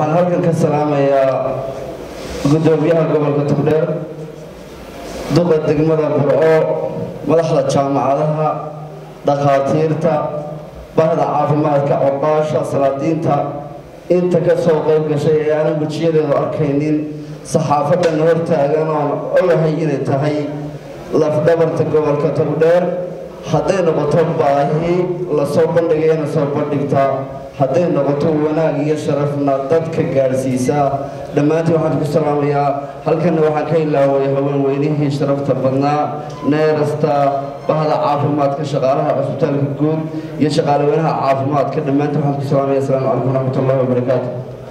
waxaan halkan ka salaamayaa guddoomiyaha gobolka togdheer duqa degmada burco madaxda jaamacadaha dhakhaatiirta bahda caafimaadka coqaasha salaadiinta inta ka soo qayb gashay ee aanan wejiyadeedu arkaynin saxaafadan hortaagan oon ogahay inay tahay lafdhabarta gobolka togdheer hadday noqoto baahi lasoo bandhigayana soo bandhigtaa hadday noqoto wanaag iyo sharafna dadka gaadhsiisaa dhammaantiin waxaan ku salaamayaa halkanna waxaan ka ilaaway haweenweynihii sharafta badnaa neerasta bahda caafimaadka shaqaalaha cusbitaalka guud iyo shaqaaleweynaha caafimaadka dhammaantiin waxaan ku salaamaya asalaamu calaykum waraxmat ullahi wabarakaatu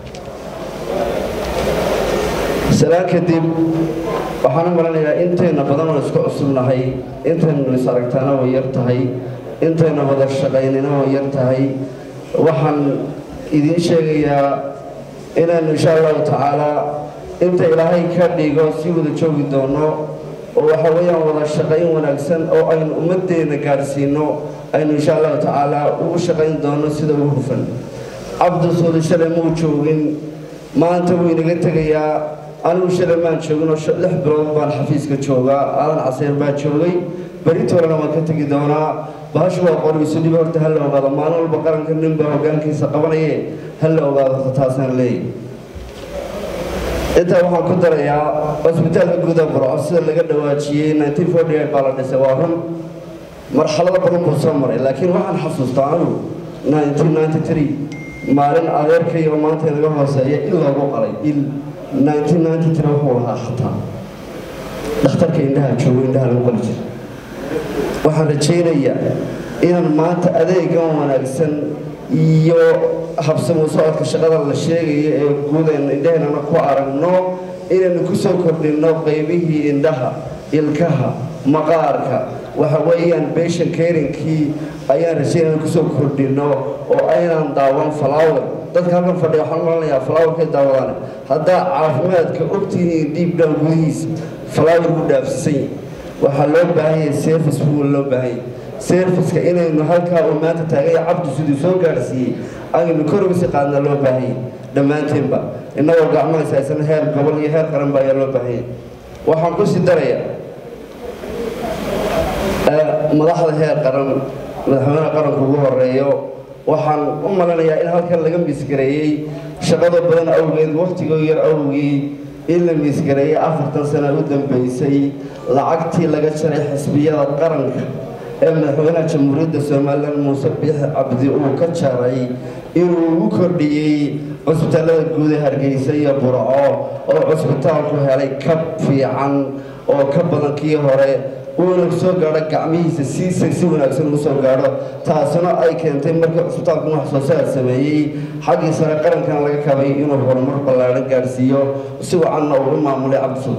salaan kadib waxaan u malanayaa intayna badan oo isku cusubnahay intaynu is aragtaana way yar tahay intayna wada shaqaynina way yar tahay waxaan idiin sheegayaa inaanu insha allahu tacaalaa inta ilaahay ka dhigo si wada joogi doono oo waxa weeyaan wada shaqayn wanaagsan oo aynu ummaddeena gaadhsiino aynu insha allahu tacaalaa ugu shaqayn doono sida ugu hufan cabdisuudi shalay muu joogin maanta wuu inaga tegayaa anigu shalay maan joogin oo lix bilood baan xafiiska joogaa aadan caseyr baa joogay beritoolana waan ka tegi doonaa bahashu waa qoriisu dhib horta ha la ogaado maalin walba qaranka ninbaa hogaankiisa qabanaye ha la ogaado taasaan leeyahy intaa waxaan ku darayaa cusbitaalka guuda burco sida laga dhawaajiyey baa la dhisay waa run marxalado badan buu soo maray laakiin waxaan xasuustaa anigu maalin adeerkay oo maanta inaga hooseeya il loogu qalay il wuxuu lahaa xataa dhakhtarka indhaha joogo indhaha lagu qali jira waxaan rajaynayaa inaan maanta adeegan wanaagsan iyo habsamu socodka shaqada la sheegayo ee guudeen indhaheennana ku aragno inaynu ku soo kordhinno qaybihii indhaha ilkaha maqaarka waxa weeyaan beshan kerinkii ayaan rajaynana kusoo kordhinno oo aynaan daawan falaawer dadka halkan fadhiya waxaan malanayaa falaawerkay daawadaan haddaa caafimaadka ogtihiin dhiib dhaan gudihiisa falaawer buu dhaafsisan yahay waxaa loo baahan yahay service buu loo baahan yahay serviceka inaynu halkaa uu maanta taagay cabdi siduu soo gaadhsiiyey aynu korogisi qaadna loo baahan yahay dhammaanteenba innagoo gacmahays haysan heer gobol iyo heer qaranba ayaa loo baahan yahay waxaan ku sii darayaa madaxda heer qaran madaxweynaha qaranku ugu horeeyo waxaan u malanayaa in halkan laga miisgareeyey shaqada badan awgeed wakhtigoo yar awgii in la miisgareeyey afartan sana u dambeysay lacagtii laga jaray xisbiyada qaranka ee madaxweynaha jamhuuriyadda somalilan muuse biixi cabdi uu ka jaray inuu ugu kordhiyey cusbitaalada guud ee hargeysa iyo burco oo cusbitaalku helay kab fiican oo ka badan kii hore uuna soo gaadho gacmihiisa siisa si wanaagsan ugu soo gaadho taasuna ay keentay markii cusbitaalku wax soo saar sameeyey xaggii sare qarankana laga kabay inuu horumar ballaadhan gaadhsiiyo si wacanna uu u maamulay cabdisud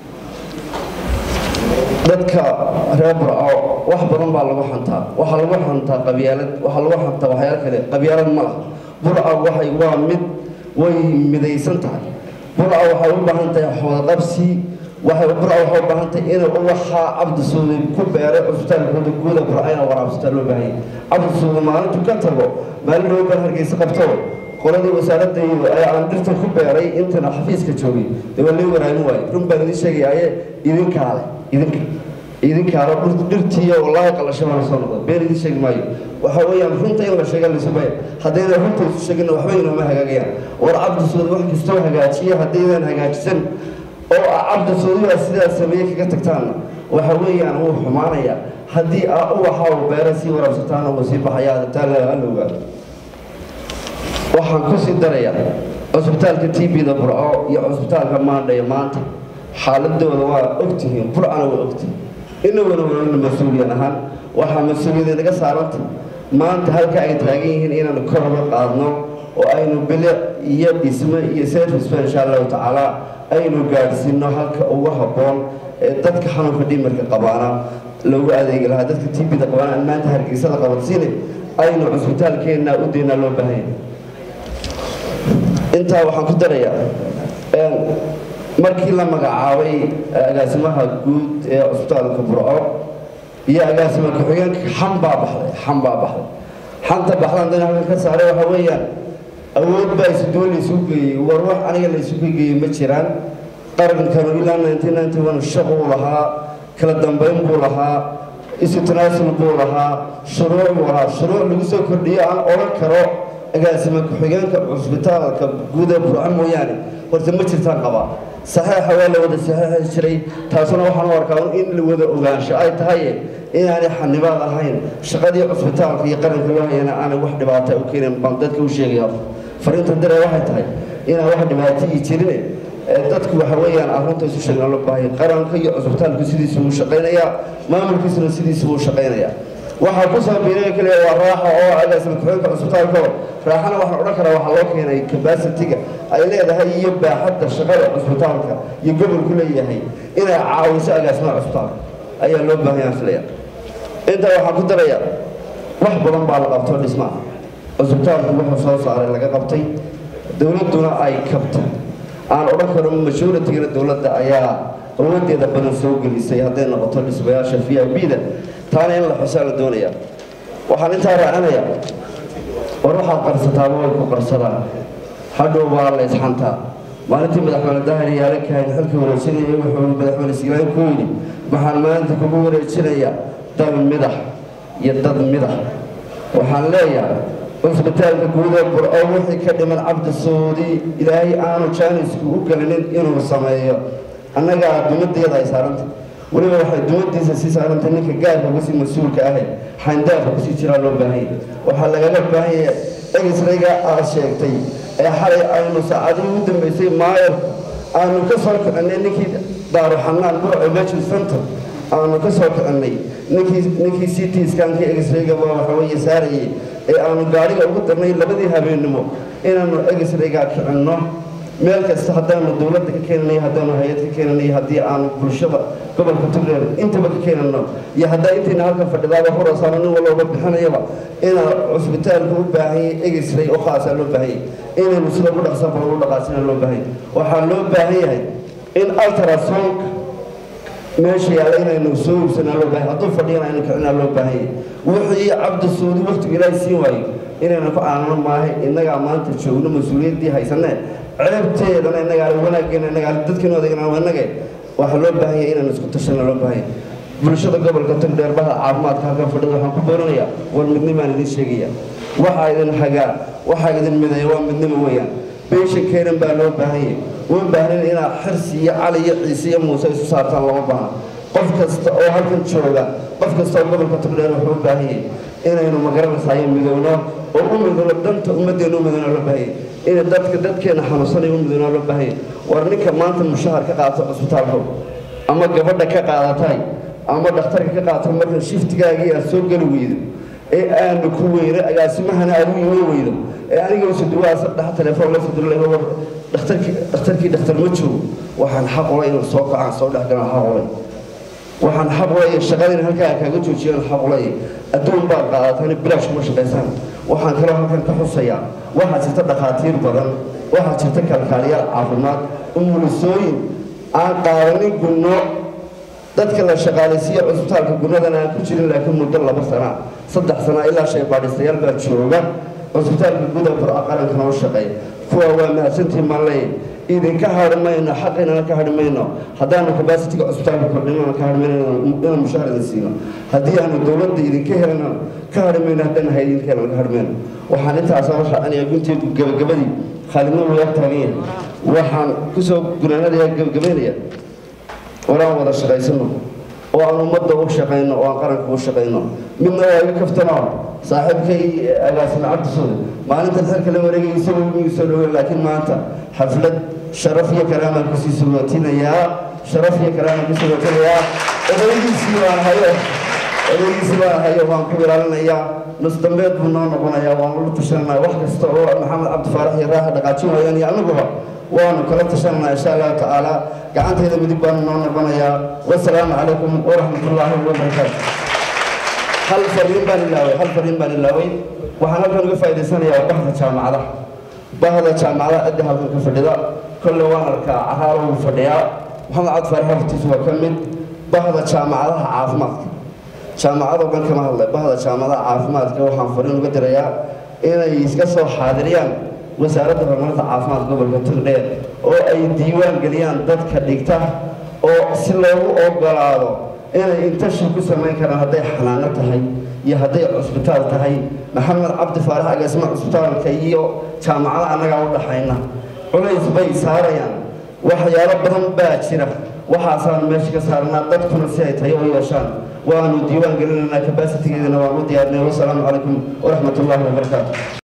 dadka reer burco wax badan baa lagu xantaa waxaa lagu xantaa qabyaalad waxaa lagu xantaa waxyaalo kale qabyaalad ma laha burca waxay waa mid way midaysan tahay burca waxay u baahan tahay wadaqabsi waxay burca waxay u baahan tahay inay uwaxaa cabdisuudi ku beeray cusbitaalkooda guuda burcayna waraabsataa loo baahan yahay cabdisuudi maalintu ka tago maalin loo bar hargeysa qabto qoladii wasaaradaydu ee aan dhirta ku beeray intana xafiiska joogay dee waa lii waraamin waaye run baan idiin sheegayaaye idinkaale idinka idinkaale dhirtiiyo wallaahi qalasho baan soo noqda been idiin sheegi maayo waxa weeyaan runta in la sheega lisubaya haddayna runta isu sheegina waxba inooma hagaagayaan war cabdisuudi wax kastoo hagaajiya haddaydan hagaajisan oo ah cabdisuudiyaa sidaa sameeye kaga tagtaanna waxa weeyaan wuu xumaanayaa haddii aa uwaxa uu beera sii waraabsataana wuu sii baxayaa adataala hala ogaado waxaan ku sii darayaa cusbitaalka t b-da burco iyo cusbitaalka maandhaya maanta xaaladooda waa ogtihiin burcana waa ogtihiin inaguna wanana mas-uuliyan ahaan waxaa mas-uuliyada naga saaranta maanta halka ay taagan yihiin inaanu kor uga qaadno oo aynu bilic iyo dhisme iyo serviceba insha allahu tacaala aynu gaadhsiino halka ugu habboon ee dadka xanuunka dhimarka qabaana loogu adeegi lahaa dadka t b-da qabaana aan maanta hargeysada qabadsiine aynu cusbitaalkeenna u deynaa loo baahanya intaa waxaan ku darayaa markii la magacaabay agaasimaha guud ee cusbitaalka burco iyo agaasima ku-xigeenka xam baa baxday xam baa baxday xanta baxdan dan halkan ka saaray waxa weeyaan awood baa isuduwo laysu geeyey war wax aniga laysu geeyey ma jiraan qarankanu ilaa nineteen ninety one shaquu lahaa kala dambayn buu lahaa isu tanaasul buu lahaa shuruuc buu lahaa shuruuc lagu soo kordhiyo aan odhan karo agaasima ku-xigeenka cusbitaalka guud ee burco mooyaane horta ma jirtaan qabaa saxeixa waa la wada saxeixi jiray taasuna waxaan u arkaa in la wada ogaansho ay tahay inaanay xanibaad ahayn shaqadii cusbitaalka iyo qaranka loo hayana aanay wax dhibaata u keenin baan dadka u sheegaya fariinta dare waxay tahay inaan wax dhibaato ii jirine dadku waxa weeyaan arrinta isu sheegna loo baahay qaranka iyo cusbitaalku sidiisu uu shaqaynayaa maamulkiisuna sidiisu uu shaqaynayaa waxaa ku soo biiray kaliya waa raaxa oo agaasima ku-xigeenka cusbitaalka raaxana waxaan odhan karaa waxaa loo keenay capacity-ga ay leedahay iyo baaxadda shaqada cusbitaalka iyo gobolku leeyahay inay caawiso agaasimaha cusbitaalka ayaa loo baahan yahay filaya intaa waxaan ku daraya wax badan baa la qabto dhismaha cusbitaalku wuxuu soo saaray laga qabtay dowladduna ay kabtay aan odhan karo majoritigana dowladda ayaa awadeeda badan soo gelisay hadday noqoto dhismayaasha v i b da taana in la xusaa la doonaya waxaan intaa raacinaya war waxaad qarsataaba way ku qarsadaan hadhow waa la isxantaa maalintii madaxweyne dahir yaala kahayn xilka wareejinaya wuxuu madaxweyne siglaan ku yidhi waxaan maalinta kugu wareejinayaa dal midax iyo dad midax waxaan leeyahay cusbitaalka guud ee burco wixii ka dhiman cabdi saudi ilaahay aanu jaanisku u gelinin inuu sameeyo annagaa dumadeeda ay saarantay weliba waxay dumadiisa sii saarantay ninka gaarka kusii mas-uulka ahay xayndaafka kusii jiraa loo baahanya waxaa lagaga baahanya egisrayga aad sheegtay ee xalay aynu saacadihii u dambeysay maayar aanu ka soo kicinay ninkii daaruxanaan burco emergency center aanu ka soo kicinay ninkii ninkii c t skankii egisrayga waa waxa weeye saarayay ee aanu gaadhiga ugu darnay labadii habeennimo inaanu egisrayga kicinno meel kasta haddaanu dowladda ka keenanay haddaanu hay-ad ka keenanay haddii aanu bulshada gobolka tugreer intaba ka keenano iyo haddaa intayna halkan fadhidaaba hurasaano nin walooba bixinayaba inaa cusbitaalka u baahanyay egisray oo khaasaa loo baahanyay inaynu sida ugu dhaqsanba ugu dhaqaasina loo baahanya waxaa loo baahan yahay in altrasonka meesha yaalla inaynu soo iibsanaa loo baahay hadduu fadhiyana aynu kicinaa loo baahanyay wixii cabdi suudi waqtigu ilaahay siin waayo inaynu ku aanano maahay innagaa maanta joogno mas-uuliyaddii haysanee ceebteedana innagaa wanaaggeena innagaa dadkeenu adeegna inage waxaa loo baahan yahay inaynu isku tashana loo baahan yahay bulshada gobolka togdheerbaha caafimaadka halkan fadhida waxaan ku booranayaa war midnimaan idin sheegaya waxaa idin hagaa waxaa idin mideeya waa midnimo weeyaan beeshan keenan baa loo baahan yahay uma baahnin inaad xirsi iyo cali iyo ciise iyo muuse isu saartaan lama baahna qof kasta oo halkan jooga qof kasta oo gobolka togdheer wuxuu u baahan yahay inaynu magaranaysayo midowno oo u midowno danta ummaddeena u midowno loo baahan yahay in dadka dadkeena xanuunsanaya u midowno loo baahan yahay war ninka maanta mushahar ka qaata cusbitaalka ama gabadha ka qaadatay ama dhakhtarka ka qaata marka shiftigaagii aad soo geli weydo ee aanu ku weyno agaasimahana aad u yimi weydo ee aniga usuduwaa dhex telefoon la sudurlay war dhakhtarkii dhakhtarkii dhakhtar ma joogo waxaan xaq ulay inuu soo kacaan soo dhex galaan xaq ulay waxaan xaq ulay shaqadina halkaa kaaga joojiyaan xaq ulay adduun baad qaadataan bilaash kuma shaqaysaan waxaan kaloo halkan ka xusayaa waxaa jirta dhakhaatiir badan waxaa jirta kalkaaliyaal caafimaad umulisooyin aan qaadanin gunno dadka la shaqaalaysiiya cusbitaalka gunnadana aan ku jirin laakiin muddo laba sana saddex sana ilaa shay baadhistayaal baa jooga cusbitaalka guda burca qarankana u shaqeeya kuwa waa mahadsantii maanley idinka hadhi mayno xaqiinana ka hadhi mayno haddaanu kabasitiga cusbitaalka kordhinana ka hadhi mayno inaan mushahar idin siino haddii aanu dowladda idinka helana ka hadhi mayno haddaan hay idinka helana ka hadhi mayno waxaan intaasoo raacinaya gunteedu gabagabadii khaalidnimo laga taagan yahay waxaan kusoo gunaanadaya gabagabaynaya waraan wada shaqaysano oo aan ummadda u shaqayno oo aan qaranka u shaqayno midna waa iga kaftanoo saaxiibkay agaasime cabdisuude maalintan xilka la wareegay isagoo migu soo dhaweyn laakiin maanta xaflad sharaf iyo karaamaan kusii sugootinayaa sharaf iyo karaamaan kusii sugootinayaa odaygiisii baan hayo odaygiisii baan hayo waan ku ilaalinayaa nus dambeed buu noo noqonayaa waan ula tashananaa wax kasta oo maxamed cabdi faarax iyo raaxa dhaqaajin waayaan iyo annaguba waanu kala tashananaa insha allahu tacaala gacanteeda midig baanu noo noqonayaa wasalaamu calaykum waraxmatullaahi wabarakaatu hal fariin baan ilaaway hal fariin baan ilaaway waxaan halkan uga faa'idaysanayaa bahda jaamacadaha bahda jaamacadaha cidda halkan ka fadhida kolle waan arkaa caraalo wuu fadhiyaa maxamed cabdi faarax hortiis waa ka mid bahda jaamacadaha caafimaadka jaamacadoo dhan kama hadlay bahda jaamacadaha caafimaadka waxaan fariin uga dirayaa inay iska soo xaadiriyaan wasaaradda horumarinta caafimaad gobolka togdheer oo ay diiwaan geliyaan dadka dhigta oo si loogu ogolaado inay intashi ku samayn karaan hadday xanaano tahay iyo hadday cusbitaal tahay maxamed cabdi faarax agaasima cusbitaalka iyo jaamacada annagaa u dhaxayna culays bay saarayaan waxyaalo badan baa jira waxaasaan meesha ka saarnaa dadkuna si ay tayo u yeeshaan waanu diiwaan gelinaynaa kabasitigeedana waan u diyaarinay wasalaamu calaykum waraxmat ullaahi wabarakaatu